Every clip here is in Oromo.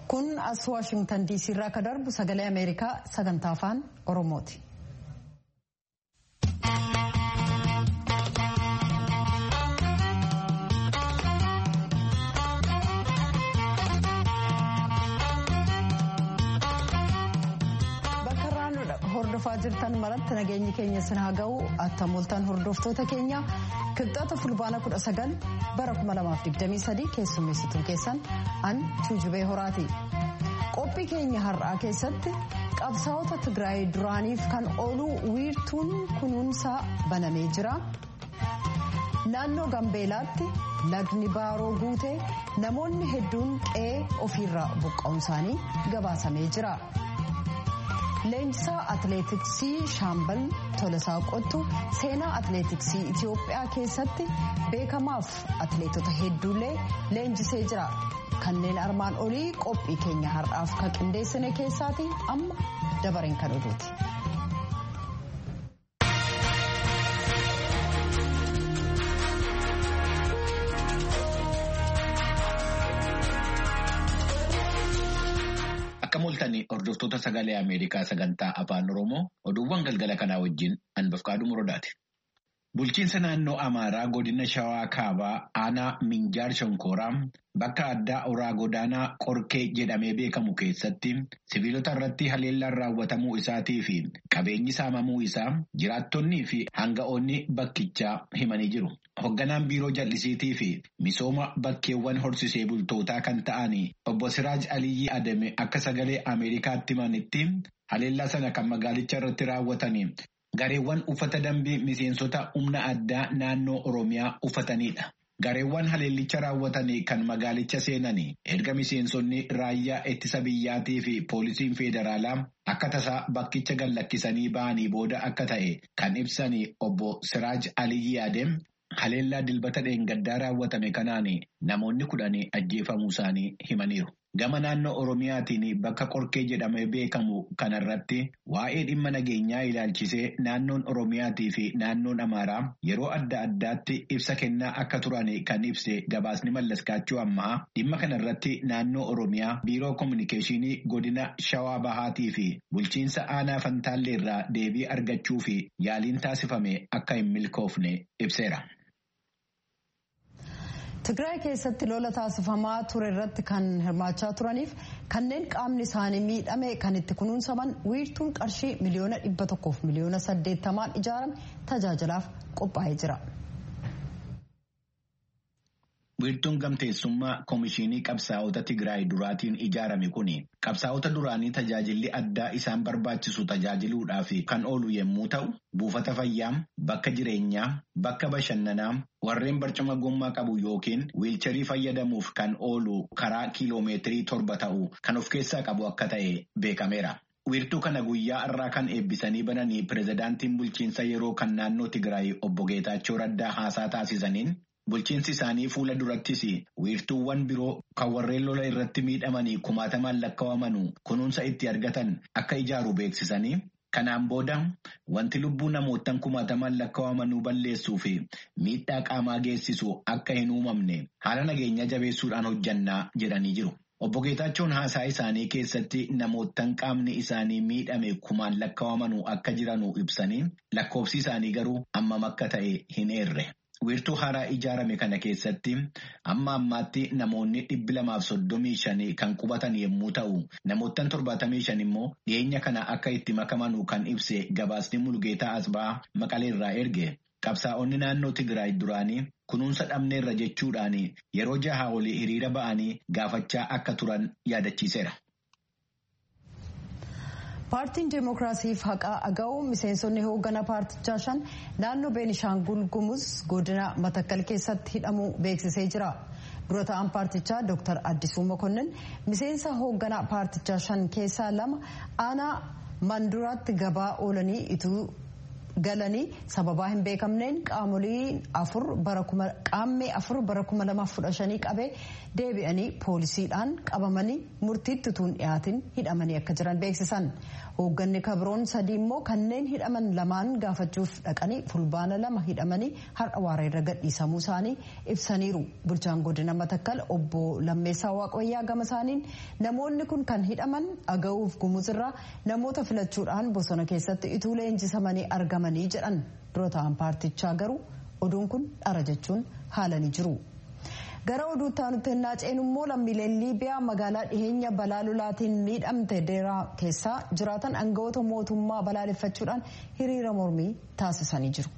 kun as waashingtan diisii irraa akka darbu sagalee ameerikaa sagantaa afaan oromooti. hordofaa jirtan maratti nageenyi keenya sin haa ga'u attamoltan hordoftoota keenya kibxata fulbaana 19 bara 2023 keessummeessituu keessan an tuujubee horaati qophii keenya har'aa keessatti qabsaa'ota tigraay duraaniif kan ooluu wiirtuun kunuunsaa banamee jira naannoo gambeelaatti lagni baaroo guutee namoonni hedduun qe'ee ofiirraa buqqa'uun isaanii gabaasamee jira. leenjisaa atileetiksii shaambal tolasaa qottu seenaa atileetiksii itiyoophiyaa keessatti beekamaaf atileetota hedduullee leenjisee jira kanneen armaan olii qophii keenya har'aaf kan qindeessine keessaati amma dabareen kan oduuti. Akka mul'atan hordoftoota sagalee Ameerikaa sagantaa afaan Oromoo oduuwwan galgala kanaa wajjin Anbafqaaduu Muroodaati. Bulchiinsa naannoo Amaaraa godina Shawaa Kaabaa aanaa Minjaar Shonkooraa bakka addaa Oraa Godaanaa Qorkee jedhamee beekamu keessatti sibiilota irratti haleellaan raawwatamuu isaatii fi qabeenyi saamamuu isaa jiraattonnii fi hanga'oonni bakkichaa himanii jiru. Hoogganaan biiroo jallisiitii fi misooma bakkeewwan horsisee bultootaa kan ta'an obbo Siraaj Aliyyi Adame akka sagalee Ameerikaatti himanitti haleellaa sana kan magaalicha irratti raawwatan gareewwan uffata dambii miseensota humna addaa naannoo Oromiyaa uffatanidha. Gareewwan haleellicha raawwatan kan magaalicha seenan erga miseensonni raayyaa ittisa biyyaatii fi poolisiin federaalaa akka tasaa bakkicha gallakkisanii ba'anii booda akka ta'e kan ibsan obbo Siraaj Aliyyi Adem. Haleellaa dilbata dheengaddaa raawwatame kanaan namoonni kudhanii ajjeefamuu isaanii himaniiru. Gama naannoo Oromiyaatiin bakka qorkee jedhamee beekamu kanarratti waa'ee dhimma nageenyaa ilaalchisee naannoon Oromiyaatii fi naannoon Amaaraa yeroo adda addaatti ibsa kennaa akka turan kan ibse gabaasni mallaskaachuu ammaa dhimma kanarratti naannoo Oromiyaa biiroo koominikeeshinii godina Shawaa Bahaatii fi bulchiinsa aanaa Fantaallee irraa deebii argachuu fi yaaliin taasifame akka hin milkoofne ibseera. Tigraay keessatti lola taasifamaa ture irratti kan hirmaachaa turaniif kanneen qaamni isaanii miidhame kan itti kunuunsaman wiirtuun qarshii miliyoona dhibba tokkoof miliyoona saddeettamaan ijaarame tajaajilaaf qophaa'ee jira. Wiirtuun gamteessummaa Komishinii Qabsaa'ota Tigraay duraatiin ijaarame kun qabsaa'ota duraanii tajaajilli addaa isaan barbaachisu tajaajiluudhaaf kan oolu yommuu ta'u, buufata fayyaa, bakka jireenyaa, bakka bashannanaa, warreen barcuma gommaa qabu yookiin wiilcharii fayyadamuuf kan oolu karaa kiiloomeetirii torba ta'u kan of keessaa qabu akka ta'e beekameera. Wiirtuu kana guyyaa irraa kan eebbisanii bananii pirezidaantiin bulchiinsa yeroo kan naannoo Tigraay obbo Geetaachoo Raddaa haasaa taasisaniin bulchiinsi isaanii fuula durattis wiirtuuwwan biroo kan warreen lola irratti miidhamanii kumaatamaan lakkaawamanu kunuunsa itti argatan akka ijaaru beeksisanii kanaan booda wanti lubbuu namootaan kumaatamaan lakkaawamanuu balleessuu fi miidhaa qaamaa geessisu akka hin uumamne haala nageenya jabeessuudhaan hojjannaa jedhanii jiru. Obbo Geetaachoon haasaa isaanii keessatti namootaan qaamni isaanii miidhame kumaan lakkaawamanuu akka jiranuu ibsanii lakkoofsi isaanii garuu hammam akka ta'e hin eerre. Wiirtuu haaraa ijaarame kana keessatti amma ammaatti namoonni dhibbi lamaaf soddomii shanii kan qubatan yommuu ta'u namoottan torbaatamii shan immoo dhiyeenya kana akka itti makamanuu kan ibse gabaasni mulgeetaa asbaa maqaleerraa erge qabsaa'onni naannoo Tigraay duraanii kunuunsa dhabneerra jechuudhaan yeroo jaha olii hiriira ba'anii gaafachaa akka turan yaadachiiseera. paartiin deemokiraasiif haqaa aga'u miseensonni hooggana paartichaa shan naannoo beenishaangul gumuz godina matakkal keessatti hidhamuu beeksisee jira dura ta'an paartichaa dr addisuu mokonnin miseensa hoogganaa paartichaa shan keessaa lama aanaa manduraatti gabaa oolanii ituu galanii sababaa hin beekamneen qaamoleen afur bara qaammee afur bara kuma lamaaf kudha shanii qabee deebi'anii poolisiidhaan qabamanii murtiitti tuun dhiyaatin hidhamanii akka jiran beeksisan. Hoogganni kabroon sadii immoo kanneen hidhaman lamaan gaafachuuf dhaqanii fulbaana lama hidhamanii har'a waareerra gadhiisamuu isaanii ibsaniiru. Bulchaan godina Matakkal obbo Lammeessaa Waaqayyaa gama isaaniin namoonni kun kan hidhaman dhaga'uuf gumuzirraa namoota filachuudhaan bosona keessatti ituu leenjisamanii argamanii jedhan dura ta'an paartichaa garuu oduun kun dhara jechuun haalanii jiru. gara oduutti aanutti hennaa ceenu immoo lammiileen liibiyaa magaalaa dhiheenya balaa lolaatiin miidhamte deeraa keessaa jiraatan aangawoota mootummaa balaaleffachuudhaan hiriira mormii taasisanii jiru.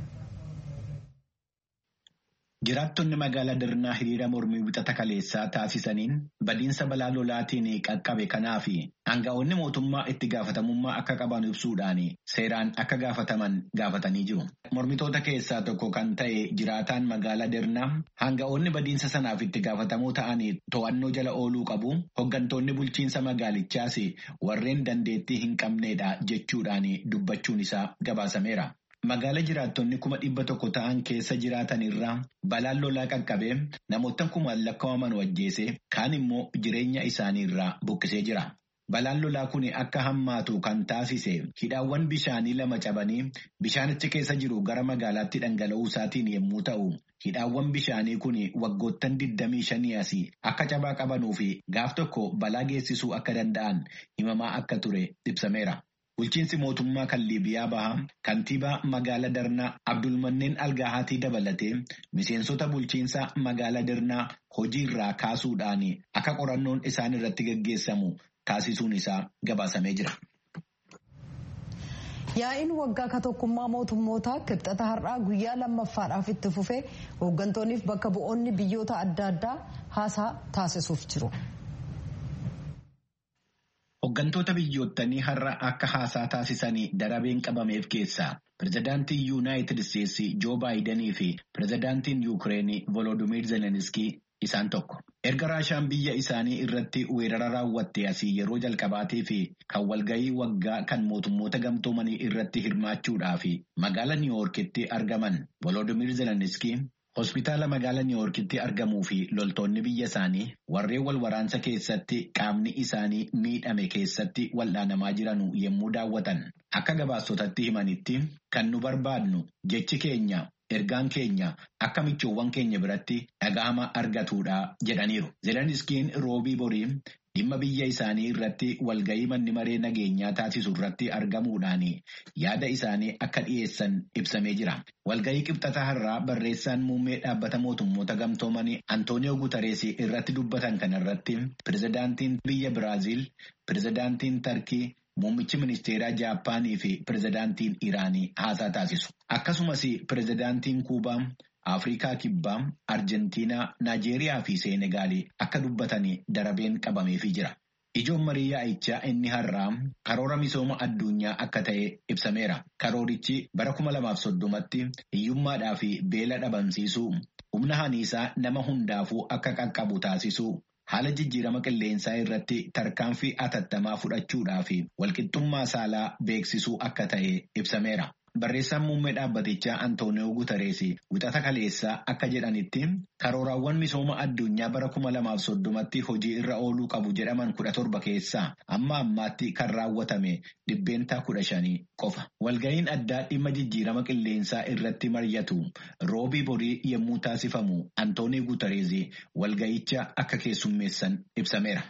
Jiraattonni magaalaa Dirnaa hiriira mormii wixata kaleessaa taasisaniin badiinsa balaa lolaatiin qaqqabe kanaa fi aangawoonni mootummaa itti gaafatamummaa akka qaban ibsuudhaan seeraan akka gaafataman gaafatanii jiru. Mormitoota keessaa tokko kan ta'e jiraataan magaalaa Dirnaa aangawoonni badiinsa sanaaf itti gaafatamoo ta'anii to'annoo jala ooluu qabu. Hoggantoonni bulchiinsa magaalichaas warreen dandeettii hin qabneedha jechuudhaan dubbachuun isaa gabaasameera. Magaala jiraattonni kuma dhibba tokko ta'an keessa jiraatan irraa balaan lolaa qaqqabee namoota kumaan lakkaa'aman wajjeese kaan immoo jireenya isaanii irraa buqqisee jira. Balaan lolaa kun akka hammaatu kan taasise hidhaawwan bishaanii lama cabanii bishaanichi keessa jiru gara magaalaatti dhangala'uu isaatiin yommuu ta'u, hidhaawwan bishaanii kun waggoottan 25 asii akka cabaa qabanuu fi gaaf tokko balaa geessisuu akka danda'an himamaa akka ture ibsameera. Bulchiinsi mootummaa kan Liibiyaa bahaa kantiibaa magaalaa Darnaa Abdulmanneen Algaahatii dabalatee miseensota bulchiinsa magaalaa Darnaa hojii irraa kaasuudhaan akka qorannoon isaan irratti gaggeessamu taasisuun isaa gabaasamee jira. Yaa'iin waggaa ka tokkummaa mootummootaa kibxata har'aa guyyaa lammaffaadhaaf itti fufee hooggantoonniif bakka bu'oonni biyyoota adda addaa haasaa taasisuuf jiru. Hooggantoota biyyoottanii har'a akka haasaa taasisanii darabeen qabameef keessaa pirezidaantiin yuunaayitid isteetsi joo baayidanii fi pirezidaantiin yuukireenii volodimiir zeleniskii isaan tokko. Erga raashaan biyya isaanii irratti weerara raawwatte asii yeroo jalqabaatii fi kan walgahii waggaa kan mootummoota gamtoomanii irratti hirmaachuudhaa fi magaala niiwoorkitti argaman volodimiir zeleniskii. Hospitaala magaalaa Niiwoorkitti argamuu fi loltoonni biyya isaanii warreen wal waraansa keessatti qaamni isaanii miidhame keessatti wal'aanamaa jiran yommuu daawwatan akka gabaasotatti himanitti kan nu barbaadnu jechi keenya ergaan keenya akka michoowwan keenya biratti dhaga'ama argatuudha jedhaniiru. Zeleniskiin roobii borii dhimma biyya isaanii irratti walgahii manni maree nageenyaa taasisu irratti argamuudhaan yaada isaanii akka dhiyeessan ibsamee jira. Walgahii qibxata har'aa barreessaan muummee dhaabbata mootummoota gamtoomanii Antooniyoo Guutarees irratti dubbatan kanarratti pirezidaantiin biyya Biraaziil, pirezidaantiin Tarkii, Muummichi ministeeraa Jaappaanii fi pirezidaantiin Iraanii haasaa taasisu. Akkasumas pirezidaantiin Kuubaa, Afrikaa Kibbaa, Arjentiinaa, Naajeeriyaa fi Seenegaalii akka dubbatanii darabeen qabameefii jira. Ijoon marii yaa'ichaa inni har'aa karoora misooma addunyaa akka ta'e ibsameera. Karoorichi bara kuma lamaaf soddomatti hiyyummaadhaa fi beela dhabamsiisuu, humna haniisaa nama hundaafuu akka qaqqabu taasisuu, haala jijjiirama qilleensaa irratti tarkaanfii atattamaa fudhachuudhaa fi walqixxummaa saalaa beeksisuu akka ta'e ibsameera. Barreessaan muummee dhaabbatichaa Antooniyoo Guutarees wixata kaleessaa akka jedhanitti karooraawwan misooma addunyaa bara kuma lamaaf soddomatti hojii irra ooluu qabu jedhaman kudha torba keessaa amma ammaatti kan raawwatame dhibbeentaa kudha shanii qofa. Walga'iin addaa dhimma jijjiirama qilleensaa irratti mari'atu roobii borii yommuu taasifamu Antooniyoo Guutarees walga'icha akka keessummeessan ibsameera.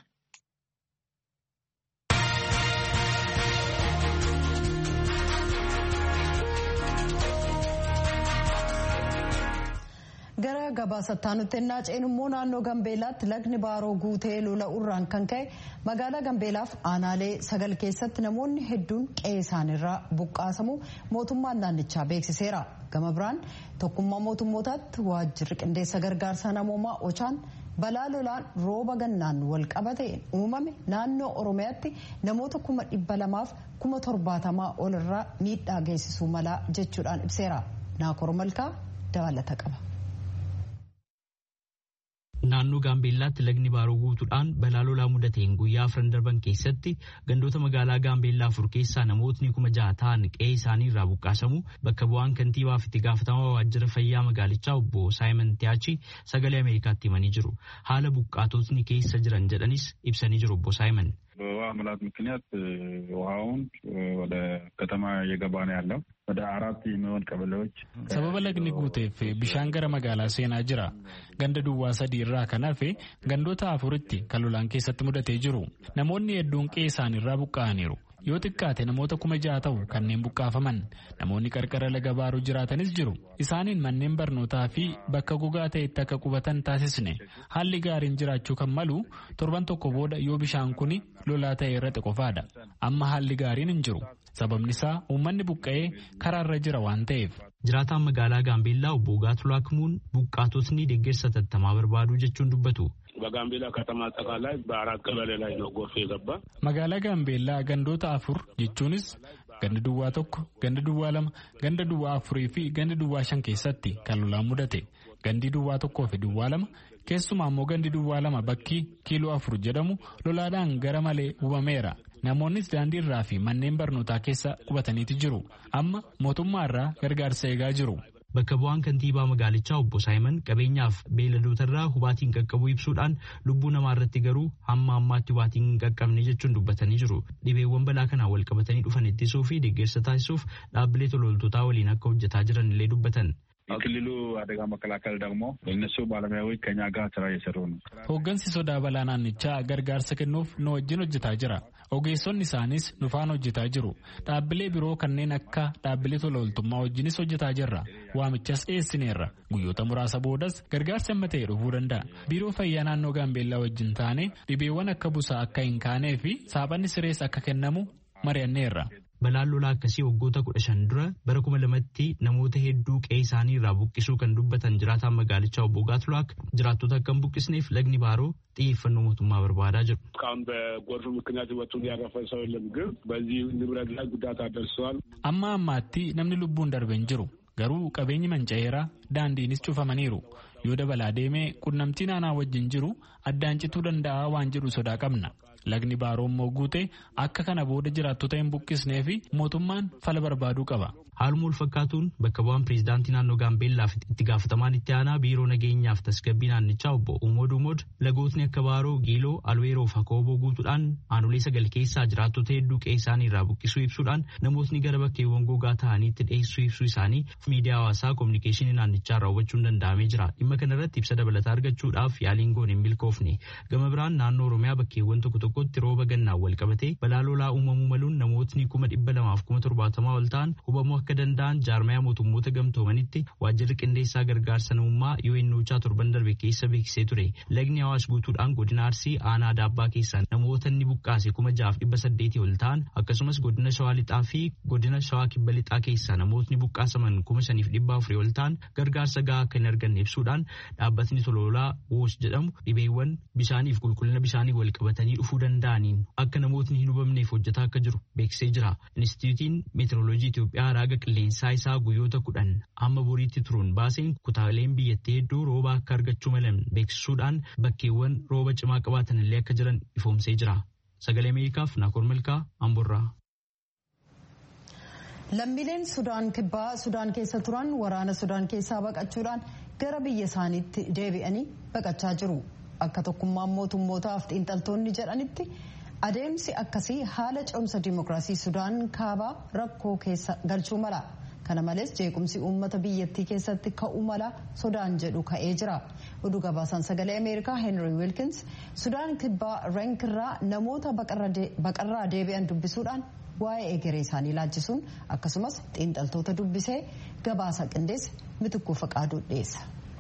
gara gabaasattaa nutti ennaa ceenu immoo naannoo gambeelaatti lagni baaroo guutee lola'uurraan kan ka'e magaalaa gambeelaaf aanaalee sagal keessatti namoonni hedduun qe'ee isaaniirraa buqqaasamu mootummaan naannichaa beeksiseera gama biraan tokkummaa mootummootaatti waajjirri qindeessa gargaarsa namoomaa ochaan balaa lolaan rooba gannaan wal qabateen uumame naannoo oromiyaatti namoota kuma dhibba lamaaf kuma torbaatamaa ol irraa miidhaa geessisuu malaa jechuudhaan ibseera naakor malkaa dabalata qaba. naannoo gaambeellaatti lagni baaroo guutuudhaan balaa lolaa mudateen guyyaa afran darban keessatti gandoota magaalaa gaambeellaa afur keessaa namootni kuma jaha ta'an qe'ee isaanii irraa buqqaasamu bakka bu'aan kantiibaa fi itti gaafatamaa waajjira fayyaa magaalichaa obbo saayimon tiyaachi sagalee ameerikaatti himanii jiru haala buqqaatotni keessa jiran jedhanis ibsanii jiru obbo saayimon. በውሃ ሙላት ምክንያት ውሃውን ወደ ከተማ እየገባ ነው ያለው። ወደ አራት የሚሆን ቀበሌዎች sababa lagni guuteef bishaan gara magaalaa seenaa jira ganda duwwaa sadii irraa kan hafe gandoota afuritti kan lolaan keessatti mudatee jiru namoonni hedduun qe'ee isaaniirraa buqqa'aniiru yoo xiqqaate namoota kuma ja'a ta'u kanneen buqqaafaman namoonni qarqara laga baaroo jiraatanis jiru isaaniin manneen barnootaa fi bakka gogaa ta'etti akka qubatan taasisne haalli gaariin jiraachuu kan malu torban tokko booda yoo bishaan kun lolaa ta'e irratti qofaadha amma haalli gaariin hin jiru sababni isaa uummanni buqqa'ee karaarra jira waan ta'eef. jiraataan magaalaa gaambeellaa obbo Gaatulaa Kimuun buqqaatotni deeggarsa tattamaa barbaadu jechuun dubbatu. በጋምቤላ ከተማ አጠቃላይ በአራት ቀበሌ ላይ ነው ጎርፍ የገባ። magaalaa gaambeellaa gandoota afur jechuunis ganda duwwaa tokko ganda duwwaa lama ganda duwwaa afurii fi ganda duwwaa shan keessatti kan lolaan mudate gandi duwwaa tokkoo fi duwwaa lama keessumaa immoo gandi duwwaa lama bakki kiiloo afur jedhamu lolaadhaan gara malee hubameera namoonnis daandii irraa fi manneen barnootaa keessa qubataniiti jiru amma mootummaa irraa gargaarsa eegaa jiru. Bakka bu'aan kantiibaa magaalichaa obbo Saayimon qabeenyaaf beeladootarraa hubaatiin qaqqabuu ibsuudhaan lubbuu namaa irratti garuu hamma ammaatti hubaatiin hin qaqqabne jechuun dubbatanii jiru. Dhibeewwan balaa kanaan wal qabatanii dhufan ittisuu fi deeggarsa taasisuuf dhaabbilee tololtootaa waliin akka hojjetaa jiran illee dubbatan. የክልሉ አደጋ መከላከል ደግሞ እነሱ ባለሙያዎች ከኛ ጋር ስራ እየሰሩ ነው። Hooggansi sodaa balaa naannichaa gargaarsa kennuuf nu wajjin hojjetaa jira. Ogeessonni isaanis nufaan hojjetaa jiru. Dhaabbilee biroo kanneen akka dhaabbilee tola ooltummaa wajjinis hojjetaa jirra. Waamichas dhiyeessineerra. Guyyoota muraasa boodas gargaarsi amma ta'e dhufuu danda'a. Biiroo fayyaa naannoo Gaambeellaa wajjin taane dhibeewwan akka busaa akka hin kaanee fi saaphanni sirees akka kennamu mari'anneerra. Balaan lolaa akkasii waggoota kudha shan dura bara kuma lamatti namoota hedduu qe'ee isaanii irraa buqqisuu kan dubbatan jiraataan magaalichaa obbo Gaatulaak jiraattota akka hin buqqisneef lagni baaroo xiyyeeffannoo mootummaa barbaadaa jiru. እስካሁን በጎርፍ ምክንያት ህይወቱን ያረፈ ሰው የለም፣ ግን በዚህ ንብረት ላይ ጉዳት አደርሰዋል። Amma ammaatti namni lubbuun darbe hin jiru. Garuu qabeenyi manca'eera daandiinis cufamaniiru. Yoo dabalaa deemee qunnamtii naanaa wajjin jiru addaan cituu danda'a waan jedhu sodaa qabna. Lagni baaroo immoo guute akka kana booda jiraattota hin buqqisnee fi mootummaan fala barbaaduu qaba. Haaluma wal fakkaatuun bakka bu'aan pireezidaantii naannoo Gaambeellaa fi itti gaafatamaan itti aanaa biiroo nageenyaaf tasgabbii naannichaa obbo Umood Umood lagootni akka Baaroo, Giiloo, Alweeroo fi Akooboo guutuudhaan aanolee sagal keessaa jiraattota hedduu qe'ee isaanii irraa buqqisuu ibsuudhaan namootni gara bakkeewwan gogaa ta'aniitti dhiyeessuu ibsuu isaanii miidiyaa hawaasaa kominikeeshinii naannichaa irraa hubachuun danda'amee jira. Dhimma kanarratti ibsa dabalataa argachuudhaaf yaaliin goone hin milkoofne. Gama biraan naannoo Oromiyaa bakkeewwan tokko tokkotti rooba gannaan wal qabatee balaa lolaa uumamuu maluun namootni kuma dhibba lamaaf kuma torbaatamaa ol ta'an hubamuu akka danda'an jaarmayaa mootummoota gamtoomanitti waajjirri qindeessaa gargaarsa namummaa UNOChaa torban darbe keessa beeksisee ture. Lagni Awaash guutuudhaan godina Arsii aanaa daabbaa keessaa namoota inni buqqaase kuma jaaf dhibba saddeetii ol ta'an akkasumas godina Shawaa Lixaa fi godina Shawaa Kibba Lixaa keessaa namootni buqqaasaman kuma shaniif dhibba afurii ol ta'an gargaarsa gahaa akka hin arganne ibsuudhaan dhaabbatni toloolaa WOS jedhamu dhibeewwan bishaaniif qulqullina bishaanii wal qabatanii dhufuu danda'aniin akka namootni hin hubamneef hojjetaa akka jiru beeksisee jira. Inistituutiin Meetirooloojii Itoophiyaa raaga qilleensaa isaa guyyoota kudhan amma boriitti turuun baaseen kutaaleen biyyattii hedduu rooba akka argachuu malan beeksisuudhaan bakkeewwan rooba cimaa qabaatan illee akka jiran ifoomsee jira. Sagalee Ameerikaaf Naakoor Malkaa Amborraa. Lammiileen Sudaan kibbaa Sudaan keessa turan waraana Sudaan keessaa baqachuudhaan gara biyya isaaniitti deebi'anii baqachaa jiru. Akka tokkummaan mootummootaaf xiinxaltoonni jedhanitti adeemsi akkasii haala ce'umsa dimookiraasii Sudaan kaabaa rakkoo keessa galchuu mala. Kana malees jeequmsi uummata biyyattii keessatti ka'uu mala Sudaan jedhu ka'ee jira. Oduu gabaasaan sagalee Ameerikaa Henry Wilkins Sudaan kibbaa Reenkirraa namoota baqarraa deebi'an dubbisuudhaan waa'ee egeree isaanii laachisuun akkasumas xiinxaltoota dubbisee gabaasa qindeesse mitukuu faqaaduu dhiyeessa.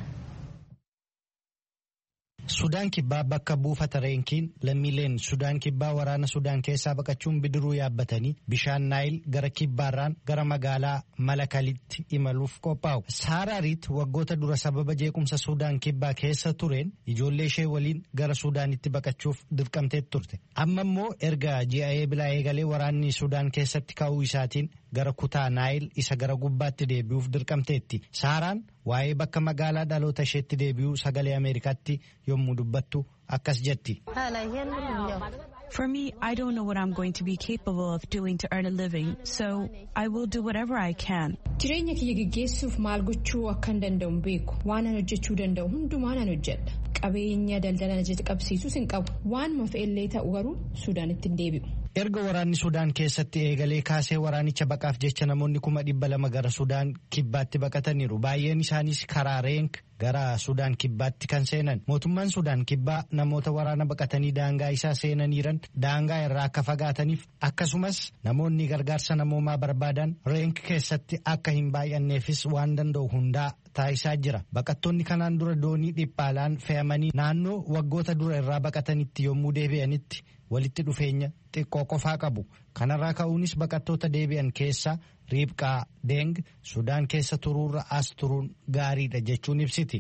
Sudaan kibbaa bakka buufata reenkiin lammiileen Sudaan kibbaa waraana Sudaan keessaa baqachuun bidiruu yaabbatanii bishaan naayil gara kibbaarraan gara magaalaa Malakalitti imaluuf qophaa'u. Saaraariit waggoota dura sababa jeequmsa Sudaan kibbaa keessa tureen ijoollee ishee waliin gara Sudaanitti baqachuuf dirqamtee turte. Amma immoo erga ji'a eebilaa eegalee waraanni Sudaan keessatti ka'uu isaatiin gara kutaa naayil isa gara gubbaatti deebi'uuf dirqamteetti saaraan waa'ee bakka magaalaa dhaloota isheetti deebi'uu sagalee ameerikaatti yommuu dubbattu akkas jetti. For me, I don't know what I'm going to be capable of doing to earn a living, so I will do whatever I can. Jireenya kiyya geggeessuuf maal gochuu akkan danda'u beeku waan an hojjechuu danda'u hundumaan an hojjedha. Qabeenya daldala na qabsiisus hin qabu. Waanuma fe'ellee ta'u garuu Suudaanitti hin deebi'u. Erga waraanni Sudaan keessatti eegalee kaasee waraanicha baqaaf jecha namoonni kuma dhibba lama gara Sudaan kibbaatti baqataniiru. Baay'een isaanis karaa reenk gara Sudaan kibbaatti kan seenan. Mootummaan Sudaan kibbaa namoota waraana baqatanii daangaa isaa seenaniiran daangaa irraa akka fagaataniif akkasumas namoonni gargaarsa namoomaa barbaadan reenk keessatti akka hin baay'anneefis waan danda'u hundaa taasisaa jira. Baqattoonni kanaan dura doonii dhiphaalaan fe'amanii naannoo waggoota dura irraa baqatanitti yommuu deebi'anitti walitti dhufeenya xiqqoo qofaa qabu. Kanarraa ka'uunis baqattoota deebi'an keessa riibqaa deeng Sudaan keessa turuurra as turuun gaariidha jechuun ibsiti.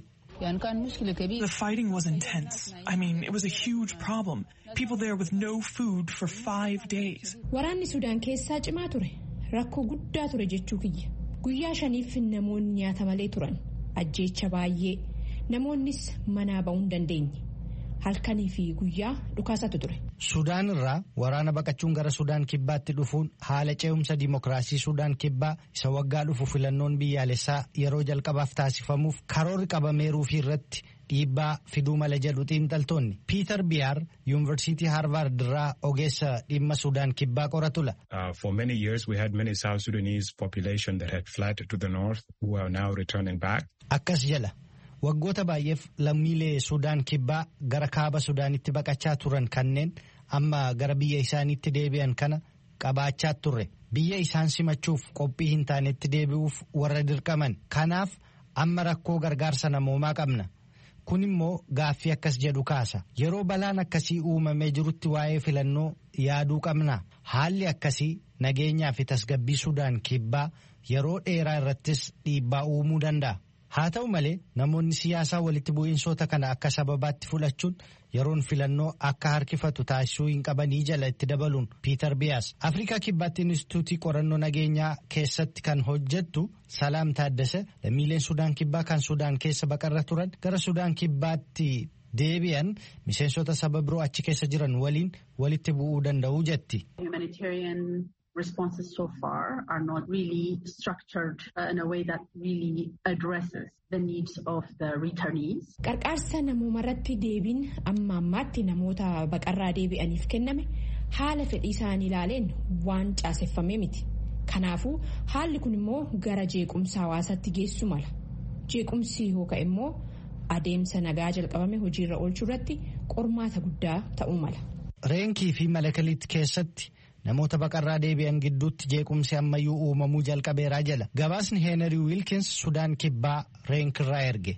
The fighting was intense. I mean, it was a huge problem. People there with no food for five days. Waraanni Sudaan keessaa cimaa ture. Rakkoo guddaa ture jechuu kiyya. Guyyaa shaniif namoonni nyaata malee turan. Ajjeecha baay'ee. Namoonnis manaa ba'uu hin dandeenye. halkanii fi guyyaa dhukaasatu ture. Sudaan irraa waraana baqachuun gara Sudaan kibbaatti dhufuun haala ce'umsa dimokiraasii Sudaan kibbaa isa waggaa dhufu filannoon biyyaalessaa yeroo jalqabaaf taasifamuuf karoorri qabameeruu fi irratti dhiibbaa fiduu mala jedhu xiinxaltoonni. Piiter Biyaar yuunivarsiitii Haarvaard irraa ogeessa dhimma Sudaan kibbaa qoratula. For many years we had many South Sudanese population that had fled to the north who are now returning back. Akkas jala. waggoota baay'eef lammiilee sudaan kibbaa gara kaaba sudaanitti baqachaa turan kanneen amma gara biyya isaaniitti deebi'an kana qabaachaa turre biyya isaan simachuuf qophii hin taanetti deebi'uuf warra dirqaman kanaaf amma rakkoo gargaarsa namoomaa qabna kun immoo gaaffii akkas jedhu kaasa yeroo balaan akkasii uumamee jirutti waa'ee filannoo yaaduu qabna haalli akkasii nageenyaa fi tasgabbii sudaan kibbaa yeroo dheeraa irrattis dhiibbaa uumuu danda'a. haa ta'u malee namoonni siyaasaa walitti bu'iinsoota kana akka sababaatti fudhachuun yeroon filannoo akka harkifatu taasisuu hin qabanii jala itti dabaluun piiter biyaas afrikaa kibbaatti inistituutii qorannoo nageenyaa keessatti kan hojjettu salaam taaddase lammiileen sudaan kibbaa kan sudaan keessa baqarra turan gara sudaan kibbaatti deebi'an miseensota saba biroo achi keessa jiran waliin walitti bu'uu danda'u jetti. responses so far are not really structured uh, in a way that really addresses the needs of the returnees. Qarqaarsa namooma irratti deebiin amma ammaatti namoota baqarraa deebi'aniif kenname haala fedhii isaanii ilaaleen waan caaseffamee miti. Kanaafuu haalli kun immoo gara jeequmsa hawaasaatti geessu mala. Jeequmsi yookaan immoo adeemsa nagaa jalqabame hojiirra oolchuu irratti qormaata guddaa ta'uu mala. Reenkii fi malakaliitti keessatti namoota baqarraa deebi'an gidduutti jeequmsi ammayyuu uumamuu jalqabeeraa jala gabaasni heenarii wiilkins sudaan kibbaa reenkirraa erge.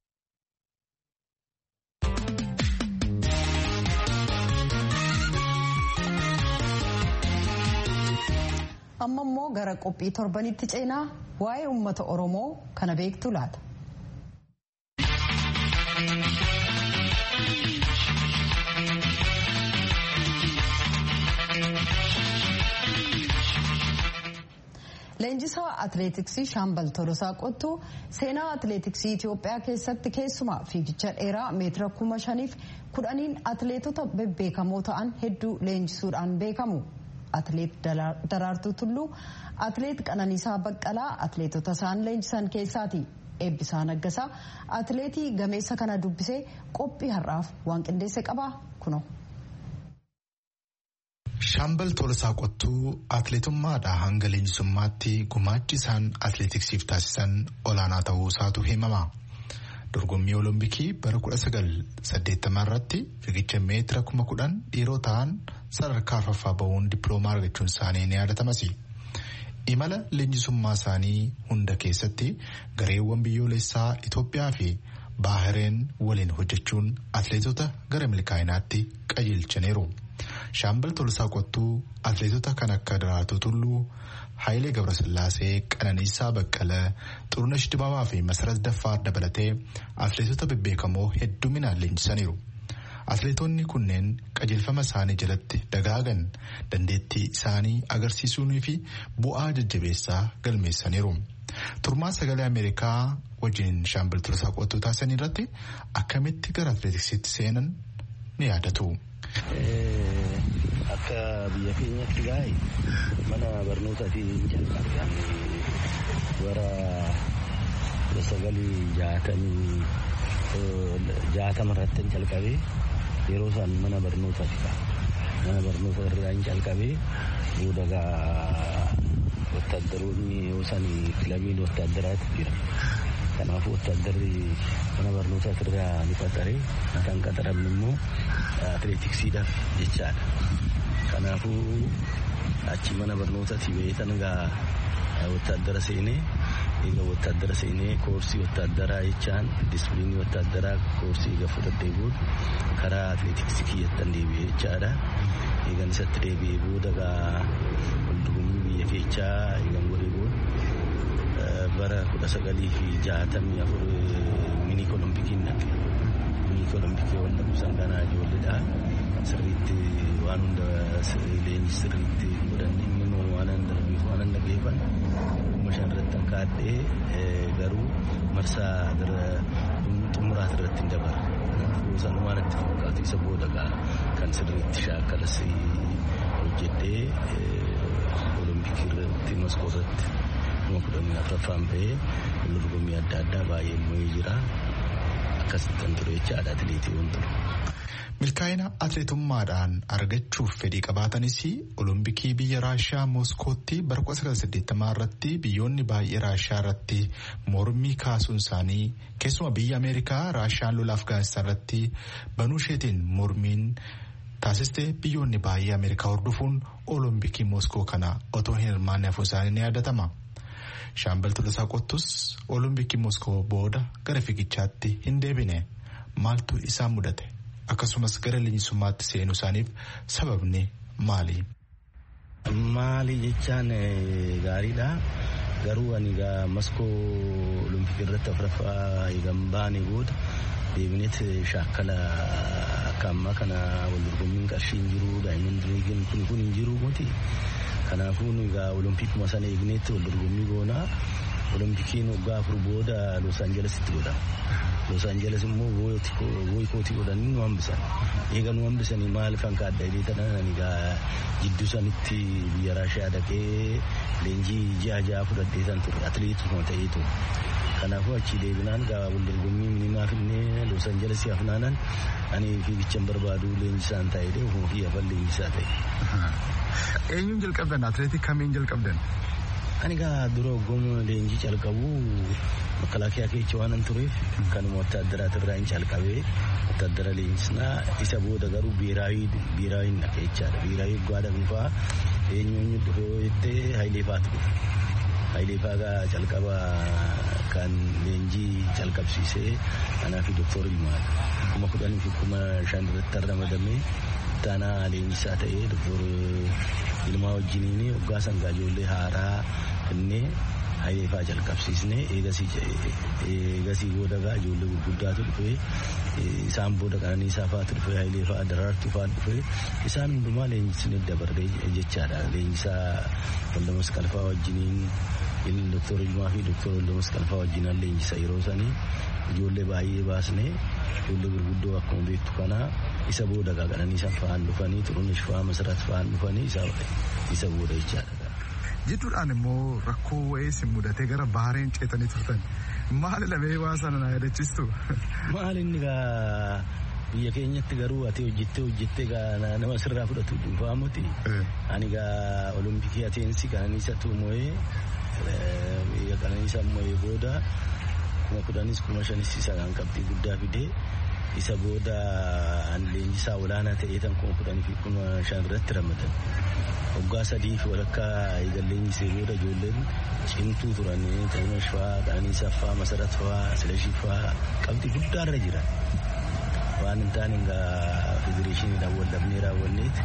amma immoo gara qophii torbanitti ceenaa waa'ee uummata oromoo kana beektu laata. Leenjisaa atileetiksii Shaambal Tolosaa Qottuu seenaa atileetiksii Itoophiyaa keessatti keessumaa fiigicha dheeraa meetira kuma shaniif kudhaniin atileetota bebbeekamoo ta'an hedduu leenjisuudhaan beekamu. Atileet Daraartuu Tulluu, Atileet Qananiisaa Baqqalaa atileetota isaan leenjisan keessaati. Eebbisaa Naggasaa atileetii gameessa kana dubbisee qophii har'aaf waan qindeesse qabaa kuno. Shaambal Tolosaa Qottuu atileetummaadhaa hanga leenjisummaatti gumaachi isaan atileetiksiif taasisan olaanaa ta'uu isaatu himama. Dorgommii Olompikii bara 1980 irratti fiigicha meetira 10,000 dhiiroo ta'an sadarkaa arfaffaa bahuun dippiloomaa argachuun isaanii ni yaadatamas. Imala leenjisummaa isaanii hunda keessatti gareewwan biyyoolessaa Itoophiyaa fi Baahireen waliin hojjechuun atileetota gara milkaa'inaatti qajeelchaniiru. Shaambal Tolosaa Qottuu atileetota kan akka Daraartuu Tulluu, Hayilee Gabrasillaasee, Qananiisaa Baqqalee, Xurunesh Dibaabaa fi Masarat Daffaar dabalatee atileetota bebbeekamoo hedduminaan leenjisaniiru. atleetonni kunneen qajeelfama isaanii jalatti dagaagan dandeettii isaanii agarsiisuunii fi bu'aa jajjabeessaa galmeessaniiru. Turmaa sagalee Ameerikaa wajjin shaambal turasaa qo'attuu taasisan irratti akkamitti gara atleetiksiitti seenan ni yaadatu. Akka biyya keenyatti gaa'e mana barnootaatiin jalqabe bara sagalii jaatamii jaatama irratti jalqabee yeroo isaan mana barnootaati mana barnoota irraa hin jalqabee booda gaa wotaaddaroonni yoo isaan kilabiin wotaadaraatu jira kanaafuu wotaaddarri mana barnootaa irraa ni qaxaree kan qaxaramne immoo atileetiksiidhaaf jechaadha kanaafuu achi mana barnootaati beekan gaa wotaadara seenee egaa wotaadara seenee koorsii wotaadaraa jechaan disipiliinii wotaadaraa koorsii egaa fudhadhee booda karaa atileetiksii kiyyattan deebi'ee jechaadha eegan isatti deebi'ee booda gaa waldorgommii biyya keechaa eegan godhee booda bara kudha sagalii fi jaatamii afur miniik olompikiin dhaqe miniik olompikii wanta kuusan kanaa ijoolleedha sirriitti waan hunda leenji sirriitti godhanne immoo waan hunda waan hunda geeffan shan irratti kan kaadhee garuu marsaa xumuraat irratti hin dabarre kuusan waan itti fakkaatu isa booda kan sirriitti shaakkalas hojjedhee olompikii irratti moskoo irratti kuma kudhanii afuraffaan ba'ee dorgommii adda addaa baay'ee mo'ee jira akkasittan ture jechaadha atileetii waan ture. Milkaa'ina atleetummaadhaan argachuuf fedhii qabaatanis olompikii biyya raashiyaa mooskootti bara 1980 irratti biyyoonni baay'ee raashiyaa irratti mormii kaasuun isaanii keessuma biyya ameerikaa raashiyaan lola afgaanistaan irratti banuu isheetiin mormiin taasiste biyyoonni baay'ee ameerikaa hordofuun olompikii mooskoo kana otoo hin hirmaanne hafuun isaanii ni yaadatama. Shaambal Tolasaa Qottus olompikii mooskoo booda gara fiigichaatti hin deebine maaltu isaan mudate? akkasumas gara leenjisummaatti seenuu isaaniif sababni maali? Maali jechaan gaariidha. Garuu ani egaa maskoo olompikii irratti afuraffaa eegan baane booda deebineet shaakkala akka ammaa kana wal dorgommiin qarshii hin jiru daa'imman liigiin kun kun hin jiru miti. Kanaafuu egaa olompikuma sana eegneetti wal dorgommii goonaa olompikiin waggaa afur booda Los Aanjelesitti godhama. Los Angeles immoo boykootii godhanii nu hambisan. Eega nu hambisanii maal kan kaadda jedhee tanan ani gaa jidduu sanitti biyya Raashiyaa dhaqee leenjii ji'a ja'a fudhadhee san ture atileetuma ta'eetu. Kanaafuu achi deebinaan gaa wal dorgommii minimaa finnee Los Angeles hafnaanan ani fiigichan barbaadu leenjisaan ta'ee ofii hafan leenjisaa ta'e. Eenyuun jalqabdan atileetii kamiin jalqabdan? Ani gaa dura hoggoma leenjii calqabu makalaakiyaa keessa waan hin tureef kanuma wotaadaraat irraa hin calqabee wotaadara leenjisnaa isa booda garuu biiraayii biiraayii dhaqe jechaadha. Biiraayii guddaa dhaqnufaa eenyuun dhufe yoo jettee Hayilee Faatu dhufe. Hayilee Faagaa calqaba kan leenjii calqabsiisee anaa fi Dooktor Ilmaal kuma kudhanii fi kuma shan irratti ramadamee taanaa leenjisaa ta'ee Dooktor Ilmaa wajjiniin waggaa sangaa ijoollee haaraa innee hayileefaa jalqabsiisne eegasii booda gaa ijoollee gurguddaatu dhufe isaan booda qananiisaa faatu dhufe hayileefaa daraartuu faa dhufe isaan hundumaa leenjisne dabarree jechaadha leenjisaa waldamas qalfaa wajjiniin doktor Ilmaa fi doktor waldamas qalfaa wajjinaan leenjisa yeroo sanii ijoollee baay'ee baasne ijoollee gurguddoo akkuma beektu kanaa isa booda gaa qananiisaan fa'aan dhufanii xurunesh fa'aa masarat fa'aan dhufanii isa booda jechaadha. jidduudhaan immoo rakkoo wa'ee si mudatee gara bahareen ceetanii turtan maali lamee waa sana na yaadachiistu. Maali inni gaa biyya keenyatti garuu ati hojjettee hojjettee gaa nama sirraa fudhatu dhuunfaa miti. Ani gaa olompikii ateensi qananiisa tuumo'ee biyya qananiisa mo'ee booda kuma kudhanis kuma shanis isa kan qabxii guddaa fidee isa booda an leenjisaa olaanaa ta'ee tan kuma kudhanii fi kuma shan irratti ramadan. waggaa sadii fi walakkaa eegalleenyisee booda ijoolleen cimtuu turan xurunesh fa'aa qananiisaa fa'aa masarat fa'aa silashii fa'aa qabxii guddaarra jira waan hin taane egaa federeeshiniidhaan wal dhabnee raawwanneeti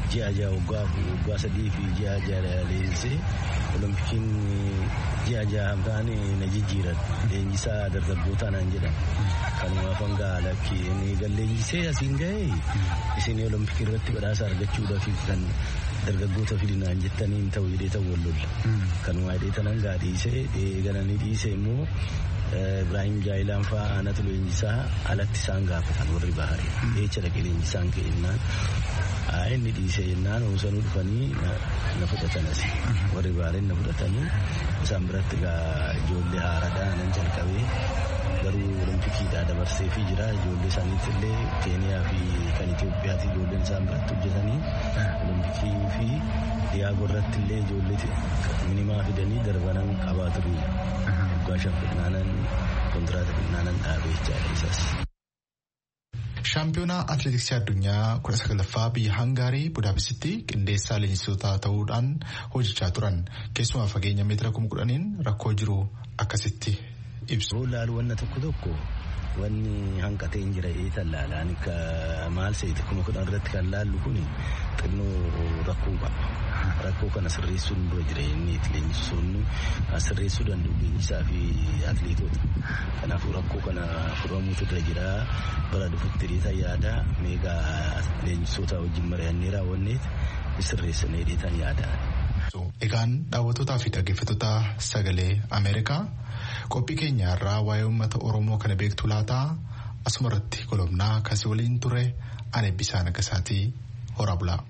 ji'a ja'a waggaa waggaa sadii fi ji'a ja'a leenjisee olompikiin ji'a ja'a ta'an na jijjiiran leenjisaa dargaggootaa naan jedhan kanumaaf hanga lakki inni gal leenjisee asiin ga'ee isin olompikii irratti badhaasa argachuudhaaf kan dargaggoota fidinaan jettanii hin ta'u jedhee ta'u wal lolla kanuma hidhee tanan gaa dhiisee gananii dhiisee immoo Ibrahim Jaayilaan fa'aa aanatu leenjisaa alatti isaan gaafatan warri baharii jecha dhaqee leenjisaan ka'ennaan inni dhiisee jennaan oosanuu dhufanii na fudhatanas warri bahareen na fudhatanii isaan biratti gaa ijoollee haaraadhaa nan jalqabee garuu olimpikiidhaa dabarsee fi jira ijoollee isaaniitti illee keeniyaa fi kan Itoophiyaati ijoolleen isaan biratti hojjetanii olimpikii fi diyaagoo irratti illee ijoollee minimaa fidanii darbanan qabaa turu waggaa shan fidnaanan kontiraata fidnaanan dhaabee jechaadha isas. Shaampiyoonaa atileetiksii addunyaa kudha sagalaffaa biyya Hangaarii Budaapestitti qindeessaa leenjistoota ta'uudhaan hojjechaa turan keessumaa fageenya meetira kuma kudhaniin rakkoo jiru akkasitti ibsu. Laalu wanna tokko tokko wanni hanqatee hin jira eetan laalaan maal seeti kuma kudhan irratti kan laallu kun xinnoo rakkoo qaba. Rakkoo kana sirreessuun dura jira inni leenjisoonni sirreessuu danda'u leenjisaa fi atileetota. Kanaafuu rakkoo kana furamuutu dura jira bara dhufutti dheetan yaada meegaa leenjisoota wajjin mari'annee raawwanneet sirreessanee dheetan yaada. Egaan daawwattootaa fi dhaggeeffattoota sagalee Ameerikaa qophii keenya irraa waa'ee uummata Oromoo kana beektu laataa asuma irratti golobnaa kasii waliin ture ani Eebbisaa Nagasaatii horaa bulaa.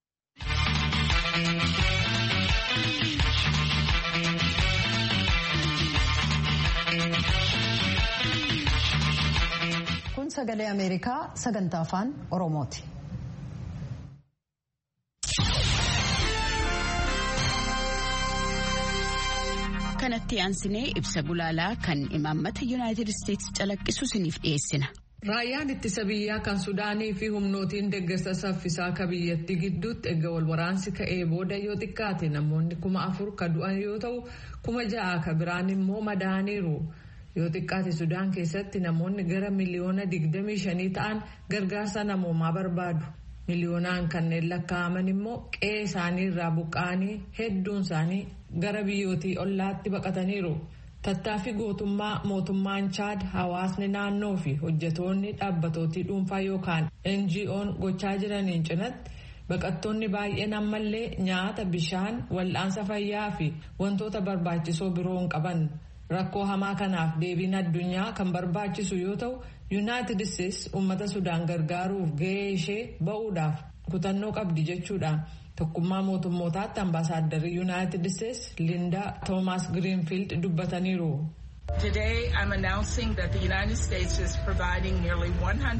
Kun sagalee Ameerikaa sagantaa afaan Oromooti. kanatti aansinee ibsa gulaalaa kan imaammata yuunaayitid isteetsi calaqqisu isiniif dhiyeessina. Raayyaan ittisa biyyaa kan Sudaanii fi humnootiin deeggarsa saffisaa akka biyyattii gidduutti erga wal waraansi ka'ee booda yoo xiqqaate namoonni kuma afur ka du'an yoo ta'u kuma ja'a ka biraan immoo madaaniiru. Yoo xiqqaate Sudaan keessatti namoonni gara miliyoona digdamii shanii ta'an gargaarsa namoomaa barbaadu. Miliyoonaan kanneen lakkaa'aman immoo qe'ee isaanii irraa buqqa'anii hedduun isaanii gara biyyootii ollaatti baqataniiru. Tattaaffii gootummaa mootummaan Chaad hawaasni naannoo fi hojjetoonni dhaabbatootii dhuunfaa yookaan NGO'n gochaa jiraniin cinatti baqattoonni baay'een ammallee nyaata bishaan wal'aansa fayyaa fi wantoota barbaachisoo biroo hin qaban. Rakkoo hamaa kanaaf deebiin addunyaa kan barbaachisu yoo ta'u yuunaayitid isteetsi uummata sudaan gargaaruuf gahee ishee ba'uudhaaf kutannoo qabdi jechuudhaan tokkummaa mootummootaatti ambaasaaddarri yuunaayitid isteetsi lindaa toomaas giriinfiild dubbataniiru. Today, I'm announcing that the United States is providing nearly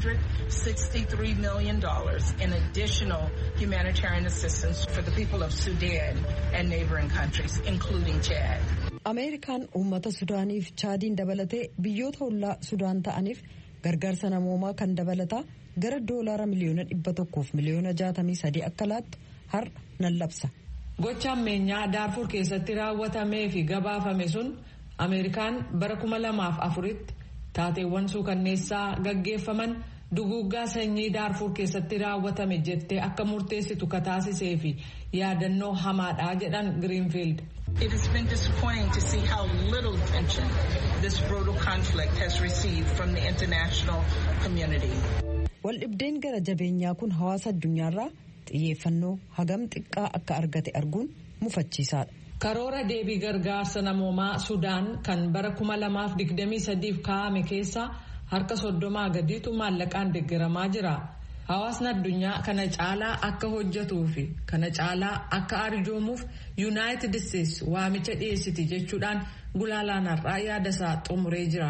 $163 million in additional humanitarian assistance for the people of Sudan and neighboring countries, including Chad. Ameerikaan uummata Sudaaniif Chaadiin dabalatee biyyoota ollaa Sudaan ta'aniif gargaarsa namoomaa kan dabalataa gara doolaara miliyoona dhibba tokkoof miliyoona jaatamii sadii akka laattu har'a nan labsa. Gocha ammeenyaa Daarfur keessatti raawwatamee fi gabaafame sun Ameerikaan bara kuma lamaaf afuritti taateewwan suukanneessaa gaggeeffaman duguuggaa sanyii Daarfur keessatti raawwatame jettee akka murteessitu kataasisee fi yaadannoo hamaadhaa jedhan Greenfield. It has been disappointing to see how little attention this brutal conflict has received from the international community. Waldhibdeen gara jabeenyaa kun hawaasa addunyaarraa xiyyeeffannoo hagam xiqqaa akka argate arguun mufachiisaadha. Karoora deebii gargaarsa namoomaa Sudaan kan bara 2023f kaa'ame keessaa harka soddomaa gadiitu maallaqaan deeggaramaa jira. Hawaasni addunyaa kana caalaa akka hojjetuu fi kana caalaa akka arjoomuuf yuunaayitid isteetsi waamicha dhiyeessiti jechuudhaan gulaalaan har'aa yaada isaa xumuree jira.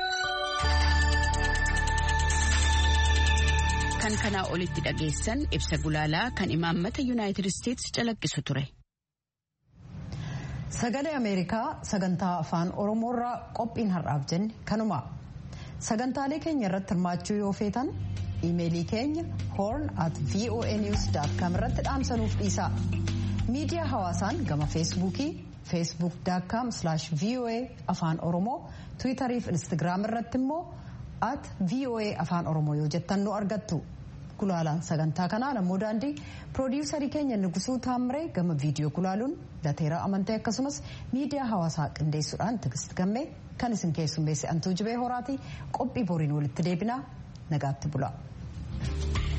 Kan kanaa olitti dhageessan ibsa gulaalaa kan imaammata yuunaayitid isteetsi calaqqisu ture. Sagalee Ameerikaa sagantaa afaan Oromoorraa qophiin har'aaf jenne kanuma. Sagantaalee keenya irratti hirmaachuu yoo feetan iimeelii keenya horn at voanews.com irratti dhaamsanuuf dhiisaa. Miidiyaa hawaasaan gama feesbuukii facebook.com voa afaan oromoo tiwiitarii fi instagiraam irratti immoo at voa afaan oromoo yoo jettan nu argattu. gulaalaan sagantaa kanaa namoo daandii piroodiisarii keenya nugusuu taamiree gama viidiyoo gulaaluun lateera amantee akkasumas miidiyaa hawaasaa qindeessuudhaan tigist gammee kan isin keessummeesse antuu jibee horaati qophii boriin walitti deebinaa nagaatti bula.